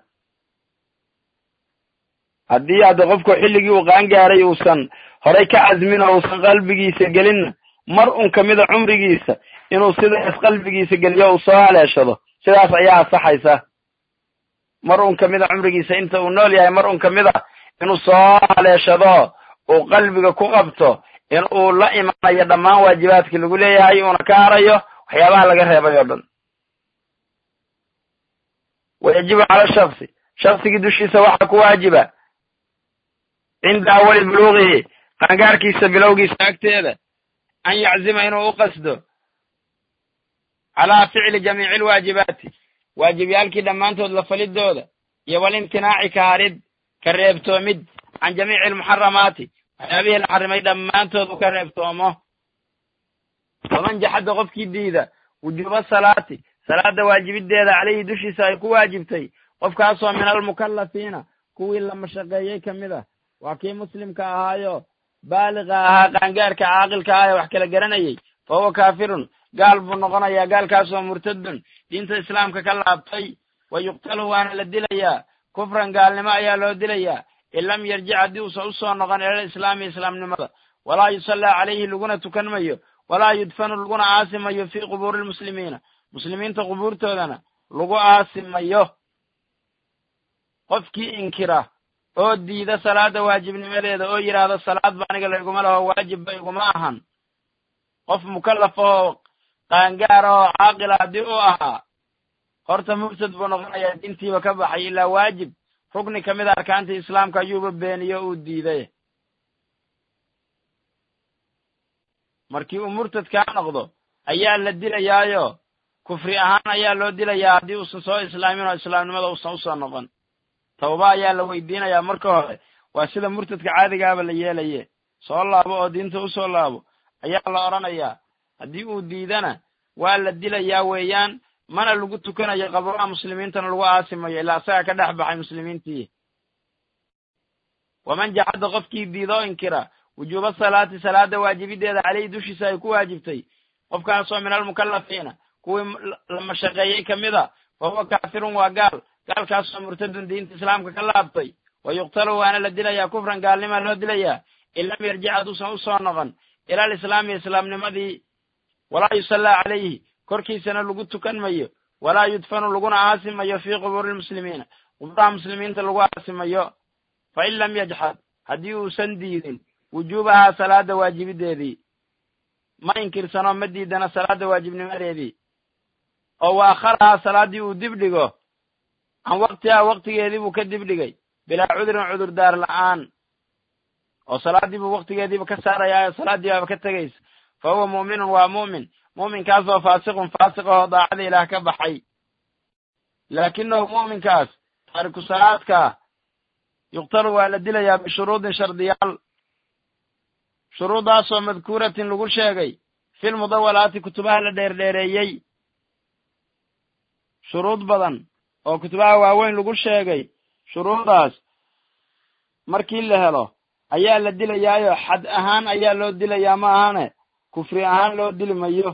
haddii hadda qofku xilligii uu qaangaaray uusan horay ka casmin oo uusan qalbigiisa gelinna mar un kamida cumrigiisa inuu sidaas qalbigiisa geliyo uu soo haleeshado sidaas ayaa asaxaysa mar un kamida cumrigiisa inta uu nool yahay mar un kamid a inuu soo haleeshado uu qalbiga ku qabto in uu la imanayo dhammaan waajibaadkii lagu leeyahay uuna ka harayo waxyaabaha laga reebay oo dhan wayajibu cala shaksi shaksigii dushiisa waxaa ku waajiba cinda awali buluuqihi qaangaarkiisa bilowgiisa agteeda an yaczima inuu u qasdo calaa ficli jamiici alwaajibaati waajibyaalkii dhammaantood la falidooda iyo walimtinaaci ka harid ka reebtoomid can jamiici almuxaramaati waxyaabihii la xarimay dhammaantood uu ka reebtoomo waman jaxadda qofkii diida wujuuba salaati salaada waajibideeda caleyhi dushiisa ay ku waajibtay qofkaasoo min almukallafiina kuwii la mashaqeeyey ka mid ah waa kii muslimka ahaayo baaliqa ahaa qaangaarka caaqilka ah ee wax kala garanayay fa huwa kaafirun gaal buu noqonayaa gaalkaasoo murtadun diinta islaamka ka laabtay wa yuqtalu waana la dilayaa kufran gaalnimo ayaa loo dilayaa in lam yarjic haddii uusan usoo noqon ilal islaami islaamnimada walaa yusallaa calayhi laguna tukan mayo walaa yudfanu laguna aasi mayo fii qubuuri lmuslimiina muslimiinta qubuurtoodana lagu aasi mayo qofkii inkira oo diida salaada waajibnimadeeda oo yidhaahdo salaad ba aniga layguma laho waajib ba iguma ahan qof mukallaf oo qaangaar oo caaqila haddii u ahaa horta murtad buu noqonayaa diintiiba ka baxay ilaa waajib rugni ka mid a arkaantii islaamka ayuuba beeniyo uu diiday markii uu murtad kaa noqdo ayaa la dilayaayo kufri ahaan ayaa loo dilayaa haddii uusan soo islaamin oo islaamnimada uusan usoo noqon tawba ayaa la weydiinayaa marka hore waa sida murtadka caadigaaba la yeelaye soo laabo oo diinta usoo laabo ayaa la odhanayaa haddii uu diidana waa la dilayaa weeyaan mana lagu tukanayo qabraha muslimiintana lagu aasimayo ilaa isaga ka dhex baxay muslimiintii waman jacada qofkii diida oo inkira wujuuba salaati salaada waajibideeda caleyhi dushiisa ay ku waajibtay qofkaasoo min almukallafiina kuwii la mashaqeeyey ka mid a fa huwa kaafirun waa gaal gaalkaasoo murtadun diinta islaamka ka laabtay wa yuqtalu waana la dilayaa kufran gaalnimaa loo dilayaa in lam yarjic hadduusan usoo noqon ila alislaami islaamnimadii walaa yusallaa calayhi korkiisana lagu tukan mayo walaa yudfanu laguna aasi mayo fii qubuuri lmuslimiina quburaha muslimiinta lagu aasi mayo fa in lam yajxad haddii uusan diidin wujuubahaa salaada waajibideedii ma inkirsano ma diidana salaada waajibnimadeedii oo wa akharahaa salaaddii uu dib dhigo can waktihaa waktigeedii buu ka dib dhigay bilaa cudurin cudurdaar la'aan oo salaaddii buu waktigeediiba ka saarayaa salaaddii baaba ka tegaysa fa huwa mu'minun waa mu'min mu'minkaasoo faasiqun faasiq oo daacada ilaah ka baxay laakinahu mu'minkaas taariku salaadkaa yuqtalu waa la dilayaa bishuruudin shardiyaal shuruuddaasoo madkuuratin lagu sheegay fil mudawalaati kutubaha la dheerdheereeyey shuruud badan oo kutubaha waaweyn lagu sheegay shuruudaas markii la helo ayaa la dilayaayo xad ahaan ayaa loo dilayaa ma ahane kufri ahaan loo dili mayo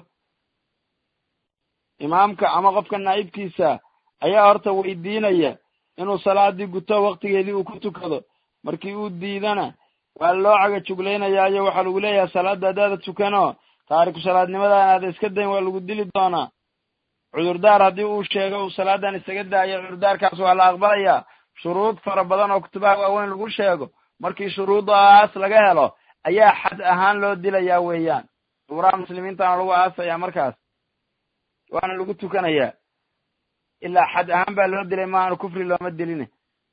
imaamka ama qofka naa'ibkiisa ayaa horta weydiinaya inuu salaadii guto waktigeedii uu ku tukado markii uu diidana waa loo caga juglaynayaayo waxaa lagu leeyahay salaadda haddaada tukanoo taariku salaadnimadan aada iska dayn waa lagu dili doonaa cudurdaar haddii uu sheego uu salaadan isaga daayo cudurdaarkaas waa la aqbalayaa shuruud fara badan oo kutubaha waaweyn lagu sheego markii shuruudaas laga helo ayaa xad ahaan loo dilayaa weeyaan quburaha muslimiintana lagu aasayaa markaas waana lagu tukanayaa ilaa xad ahaan baa loo dilay maaanu kufri looma diline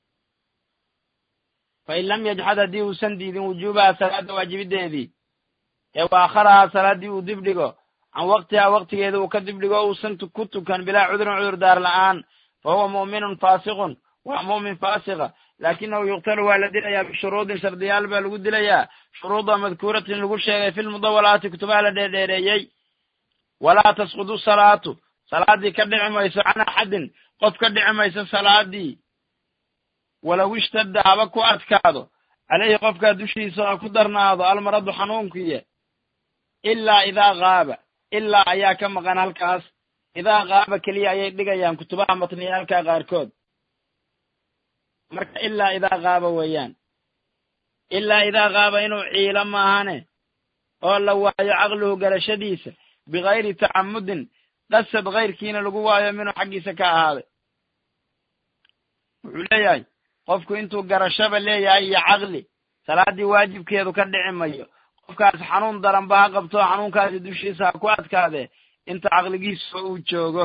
fa in lam yajxad haddii uusan diidin wujuubaha salaada waajibideedii ee waakharahaa salaaddii uu dib dhigo can waktihaa waktigeeda uu ka dib dhigo uusan ku tukan bilaa cudurin cudurdaar la'aan fa huwa mu'minun faasiqun waa mu'min faasiqa laakinahu yuqtalu waa la dilayaa bishuruudin shardiyaal baa lagu dilayaa shuruuda madkuuratin lagu sheegay fi lmudawalaati kutubaha la dheerdheereeyey walaa tasqudu salaatu salaaddii ka dhici mayso can axadin qof ka dhici mayso salaadii walow ishtadda haba ku adkaado caleyhi qofkaa dushiisa ha ku darnaado almaradu xanuunkiiya ilaa idaa qaaba ilaa ayaa ka maqan halkaas idaa qaaba keliya ayay dhigayaan kutubaha matniyaalka qaarkood marka ilaa idaa qaaba weeyaan ilaa idaa qaaba inuu ciilo maahane oo la waayo caqluhu garashadiisa bikayri tacamudin qasad kayrkiina lagu waayo minuu xaggiisa ka ahaaday wuxuu leeyahay qofku intuu garashaba leeyahay iyo caqli salaaddii waajibkeedu ka dhici mayo qofkaas xanuun daranba ha qabto xanuunkaasi dushiisa ha ku adkaadee inta caqligiisuba uu joogo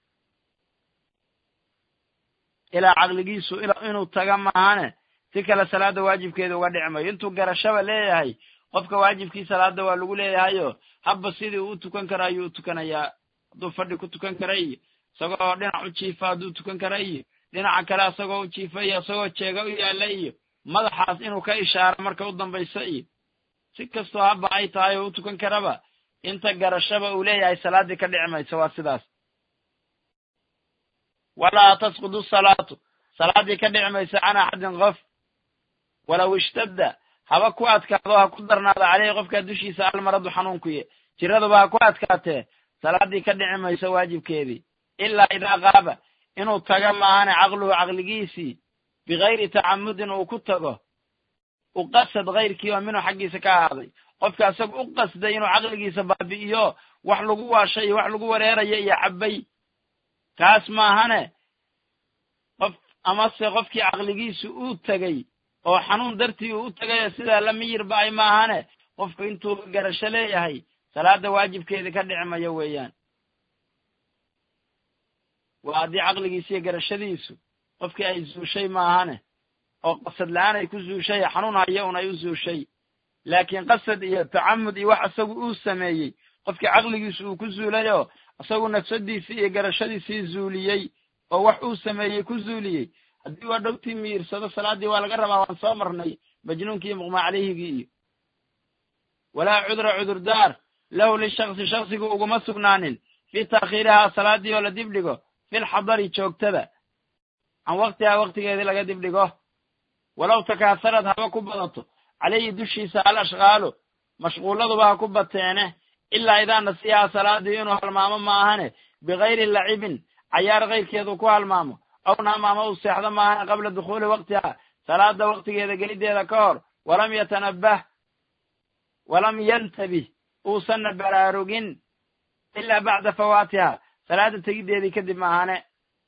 ilaa caqligiisu inuu taga maahane si kale salaada waajibkeeda uga dhici mayo intuu garashaba leeyahay qofka waajibkii salaada waa lagu leeyahayo habba sidii uu u tukan karo ayuu u tukanayaa hadduu fadhi ku tukan kara iyo isagoo dhinac u jiifa hadduu tukan kara iyo dhinaca kale isagoo u jiifa iyo isagoo jeega u yaalla iyo madaxaas inuu ka ishaaro marka u dambayso iyo si kastoo habba ay tahay oo u tukan karaba inta garashaba uu leeyahay salaaddii ka dhici mayso waa sidaas walaa tasqudu salaatu salaaddii ka dhici mayso can axadin qof walow ishtadda haba ku adkaado ha ku darnaado caleyhi qofkaa dushiisa almaradu xanuunkuye jiraduba ha ku adkaatee salaaddii ka dhici mayso waajibkeedii ilaa idaa qaaba inuu tago maahane caqluhu caqligiisii bikayri tacamudin uu ku tago u qasad kayrkii oo minhu xaggiisa ka ahaaday qofka isaga u qasday inuu caqligiisa baabi'iyo wax lagu waashay iyo wax lagu wareerayo iyo cabay kaas maahane qof amase qofkii caqligiisu uu tegey oo xanuun dartii uu u tegayo sidaa la miyir ba'ay maahane qofku intuu garasho leeyahay salaada waajibkeedii ka dhici mayo weeyaan waa haddii caqligiisa iyo garashadiisu qofkii ay zuushay maahane oo qasad la-aan ay ku zuushay xanuun hayo un ay u zuushay laakiin qasad iyo tacamud iyo wax isagu uu sameeyey qofkii caqligiisu uu ku zuulay oo isagu nafsadiisii iyo garashadiisii zuuliyey oo wax uu sameeyey ku zuuliyey haddii waa dhowtii miyirsado salaaddii waa laga rabaa waan soo marnay majnuunkii iyo muqmaa caleyhigii iyo walaa cudra cudurdaar lahu lishaksi shaksigu uguma sugnaanin fii taakhiirihaa salaaddii oo la dibdhigo filxadari joogtada can waktihaa waktigeedii laga dibdhigo walow takaasarad haba ku badato caleyhi dushiisa al ashqaalu mashquuladuba ha ku bateene ilaa idaa nasiyaha salaaddii inuu halmaamo ma ahane bikayri lacibin cayaar kayrkeedu ku halmaamo aw naamaama uu seexdo maahane qabla dukhuuli waktiha salaada waktigeeda geliddeeda ka hor walam yatanabbah walam yantabih uusanna baraarugin ilaa bacda fawaatiha salaada tegiddeedii kadib maahane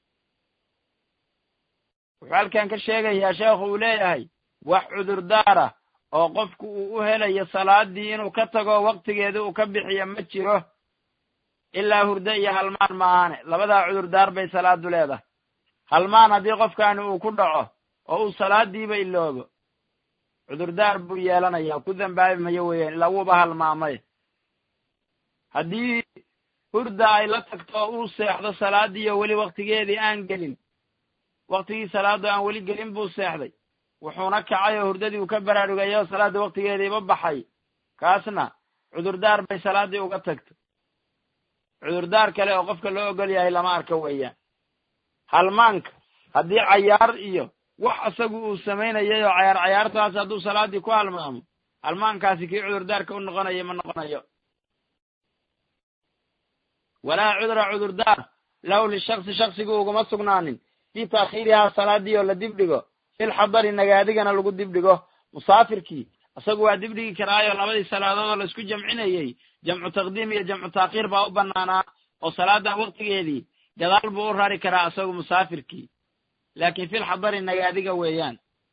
wuxuu halkan ka sheegayaa sheekhu uu leeyahay wax cudurdaara oo qofku uu u helayo salaaddii inuu ka tago waktigeedii uu ka bixiyo ma jiro ilaa hurdo iyo halmaan maahane labadaa cudurdaar bay salaadu leedahay halmaan haddii qofkaani uu ku dhaco oo uu salaadiiba iloobo cudurdaar buu yeelanayaa ku dambaabi mayo weeyaan ilaa wuuba halmaamay haddii hurda ay la tagto oo uu seexdo salaaddii oo weli waktigeedii aan gelin waktigii salaaddu aan weli gelin buu seexday wuxuuna kacay oo hurdadii uu ka baraarugayay oo salaadda waktigeediiba baxay kaasna cudurdaar bay salaaddii uga tagto cudurdaar kale oo qofka loo ogol yahay lama arka weeyaan halmaanka haddii cayaar iyo wax isagu uu samaynayay oo cayaar cayaartaas hadduu salaaddii ku halmaamo halmaankaasi kii cudurdaarka u noqonayo ma noqonayo walaa cudra cudurdaar lahu lishaksi shaksigu uguma sugnaanin fii taakhiirihaa salaaddii oo la dibdhigo filxadari nagaadigana lagu dibdhigo musaafirkii isagu waa dibdhigi karaayo labadii salaadood oo laisku jamcinayey jamcu taqdiim iyo jamcu taakhiir baa u banaanaa oo salaada waktigeedii gadaal buu u rari karaa isagu musaafirkii laakiin filxadari nagaadiga weeyaan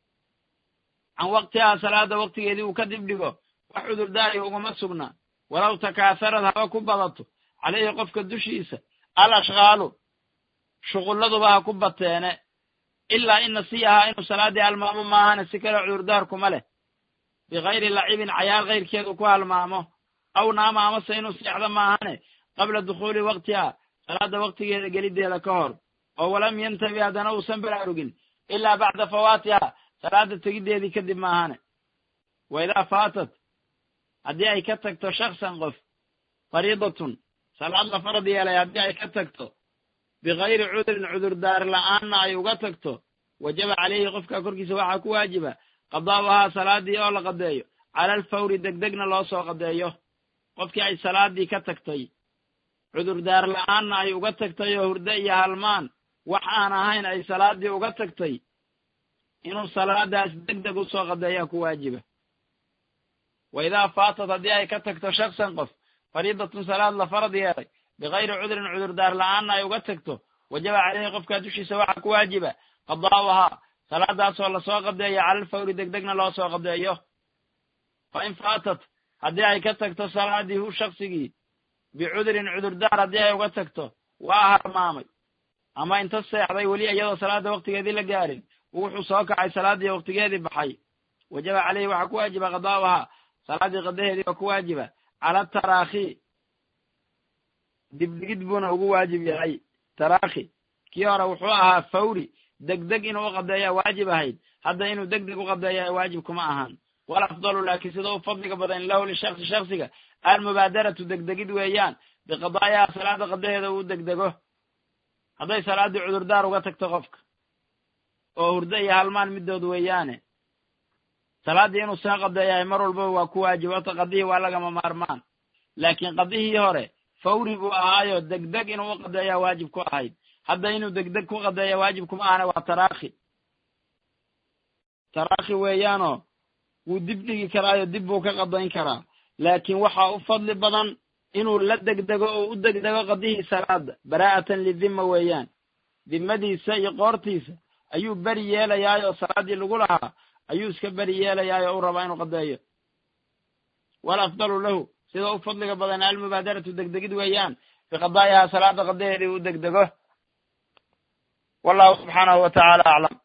can waktihaa salaada waktigeedii uu ka dibdhigo wax cudurdaari uguma sugna walow takaasarad haba ku badato caleyhi qofka dushiisa al ashqaalu shuqulladuba ha ku bateene ilaa in nasiyahaa inuu salaaddii halmaamo maahane si kale cudurdaar kuma leh bikayri lacibin cayaar kayrkeedu ku halmaamo aw naama amase inuu seexdo maahane qabla dukhuuli waktiha salaada waktigeeda geliddeeda ka hor oo walam yantabi haddana uusan baraarugin ilaa bacda fawaatiha salaada tegiddeedii kadib maahane wa idaa faatat haddii ay ka tagto shaksan qof fariidatun salaad la farad yeelay haddii ay ka tagto bikayri cudrin cudurdaar la'aanna ay uga tagto wajaba caleyhi qofka korkiisa waxaa ku waajiba qadaa'uhaa salaadii oo la qadeeyo cala alfawri degdegna loo soo qadeeyo qofkii ay salaadii ka tagtay cudurdaar la'aanna ay uga tagtay oo hurdo iyo halmaan wax aan ahayn ay salaadii uga tagtay inuu salaadaas degdeg usoo qadeeyaa ku waajiba wa idaa faatad haddii ay ka tagto shaksan qof fariidatun salaad la farad yeelay bikayri cudrin cudurdaar la'aanna ay uga tagto wajaba caleyhi qofkaa dushiisa waxaa ku waajiba qadaa'uhaa salaadaasoo lasoo qadeeyo cala alfawri degdegna loo soo qadeeyo fa in faatat haddii ay ka tagto salaadii hu shaksigii bicudrin cudurdaar haddii ay uga tagto waa halmaamay ama inta seexday weli iyadoo salaada waktigeedii la gaarin wuxuu soo kacay salaaddii waktigeedii baxay wajaba caleyhi waxaa ku waajiba qadaa'uhaa salaaddii qadaheedii oo ku waajiba cala taraakhi dibdhigid buuna ugu waajib yahay taraakhi kii hore wuxuu ahaa fawri degdeg inuu u qadeeyaa waajib ahayd hadda inuu degdeg u qadeeyaa waajib kuma ahaan wal afdalu laakiin sida u fadliga badan lahu lishaksi shaksiga almubaadaratu degdegid weeyaan biqadaa'ihaa salaada qadaheeda uu degdego hadday salaaddii cudurdaar uga tagto qofka oo hurdo iyo halmaan middood weeyaane salaaddii inuu soo qadeeyahay mar walbaba waa ku waajib horta qadihii waa lagama maarmaan laakiin qadihii hore fawri buu ahaayo degdeg inuu u qadeeyaa waajib ku ahayd hadda inuu degdeg ku qadeeya waajib kuma ahana waa taraakhi taraakhi weeyaanoo wuu dib dhigi karaayo dib buu ka qadayn karaa laakiin waxaa u fadli badan inuu la degdego oo u degdego qadihii salaada baraa'atan lidimma weeyaan dimmadiisa iyo qoortiisa ayuu beri yeelayaayoo salaaddii lagu lahaa ayuu iska beri yeelayaayoo u rabaa inuu qadeeyo wal afdalu lahu sida u fadliga badan almubaadaratu degdegid weeyaan biqadaa'ihaa salaada qadaheedii u degdego wallahu subxaanahu wa tacaala aclam